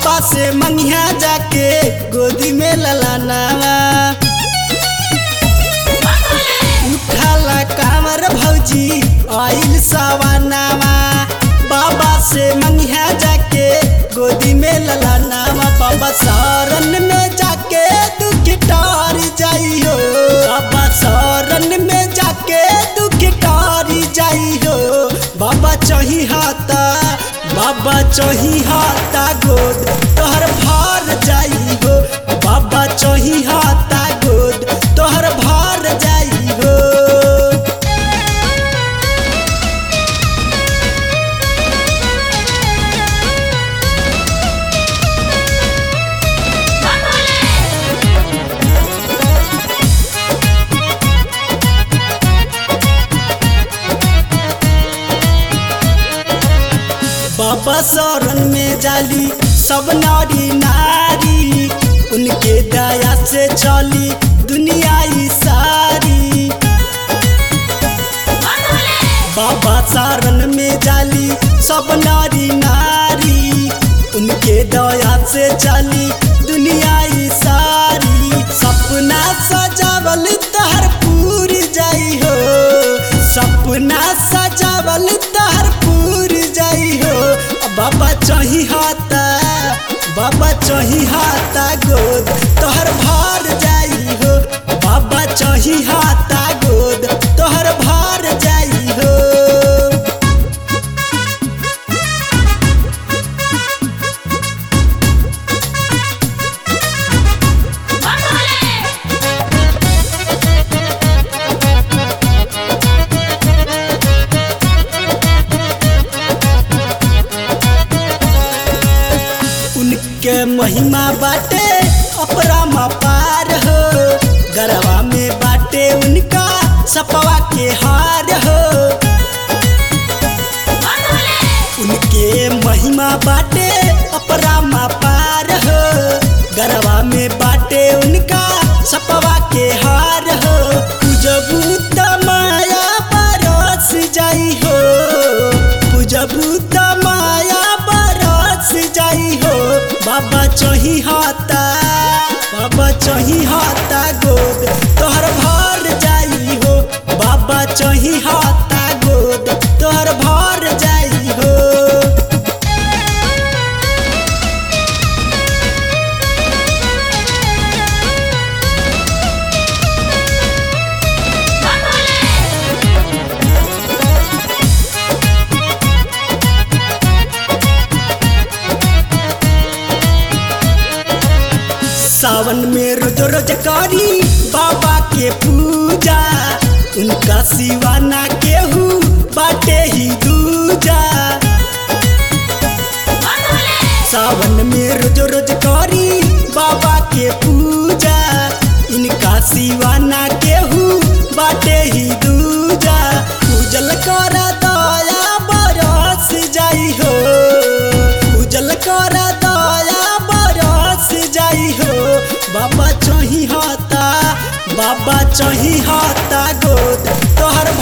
बाबा से मंगिया जाके गोदी में ललानावा उठाला कामर भौजी आइल सवानावा बाबा से मंगिया जाके गोदी में ललानावा बाबा शरण में जाके दुख टार जाइयो बाबा शरण में जाके दुख टार जाइयो बाबा चही हाथा बाबा चही हाथा गोद तोहर भार जाइयो बाबा चही हाथा गोद तोहर भार जाइयो बाबा शरण में जाली सब नारी नारी उनके दया से चली दुनिया ई सारी बाबा शरण में जाली सब नारी नारी उनके दया से चली दुनिया ई सारी सपना सजावल तहर पूरी जाई हो सपना सजावल तहर पूरी जाई हो बाबा चही हाथा बाबा चही हाथा गोद तोहर भार जाई हो बाबा चही हाथा गोद तोहर भार जाई हो उनके महिमा बाटे अपरामा पार हो गरवा में बाटे उनका सपवा के हार हो उनके महिमा बाटे अपरामा पार हो गरवा में बाटे उनका सपवा के हार हो पूजबू त माया बरस जाई हो पूजबू त माया बरस जाई हो बाबा चही हाथा बाबा चही हाथा गोद तोहर भर जाई हो बाबा चही हाथा गोद तोहर भर जाई हो सावन में रोज रोज करी बाबा के पूजा उनका सिवा ना केहू बाटे ही दूजा सावन में रोज रोज करी बाबा के पूजा इनका सिवा ना केहू बाटे ही दूजा पूजल कर दया बरस जाई हो पूजल कर दया बरस जाई हो बाबा चही हाथा बाबा चही हाथा गोद तोहर